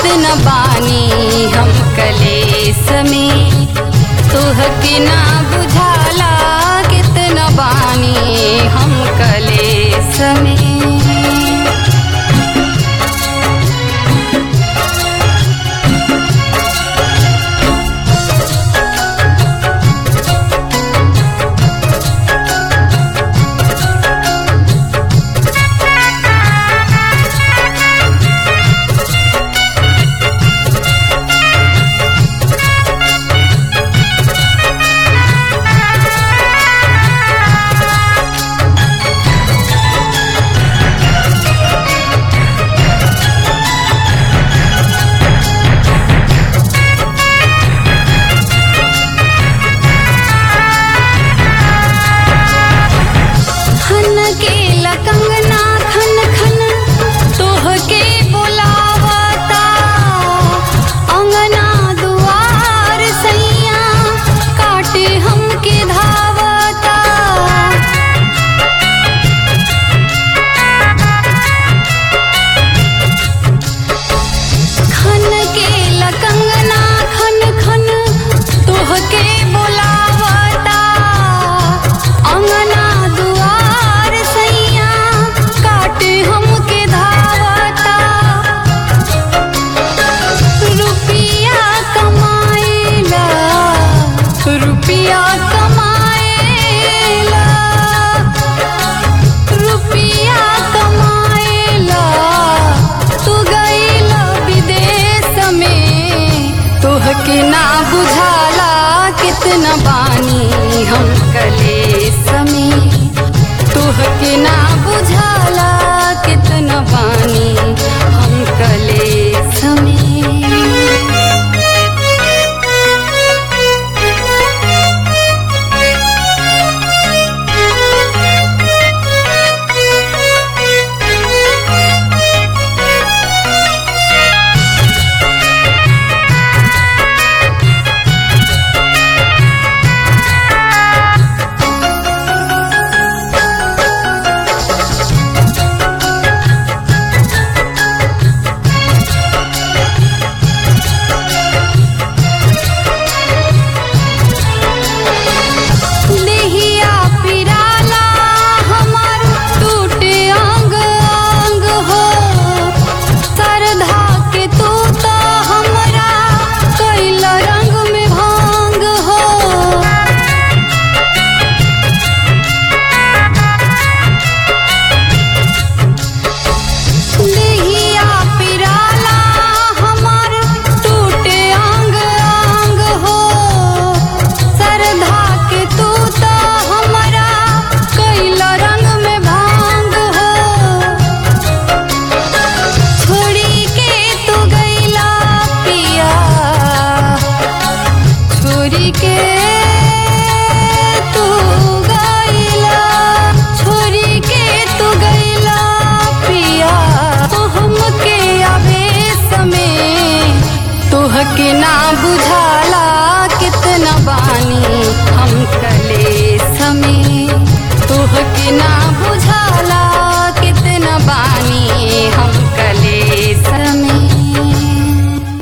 कितना बानी हम कलेस में तुहके ना बुझाला कितना बानी हम कलेस में खन के लकंगना खन खन तोह के बुलावता अंगना दुआर सैया काटे हमके धावता खन के लकंगना खन खन तोह के बुलावता अंगना दुआर सैया काटे हमके धावता रुपिया कमाएला रुपिया कमाएला रुपिया कमाएला तू गईला विदेश में तोहके ना बुझाला कितना बानी हम कलेस में तोहके ना बुझाला कितना बानी हम कलेस में देहिया पिराला हमार टूटे अंग अंग हो सरधा के तू तो हमरा कैल रंग में भांग हो देहिया पिराला हमार टूटे अंग अंग हो सरधा के तू तो हमरा कैल रंग में भांग हो छोड़ी के तू गईला पिया छोड़ी के तू गईला छोड़ी के तू गईला पिया तो हमके आवेश में तोहके ना बुझा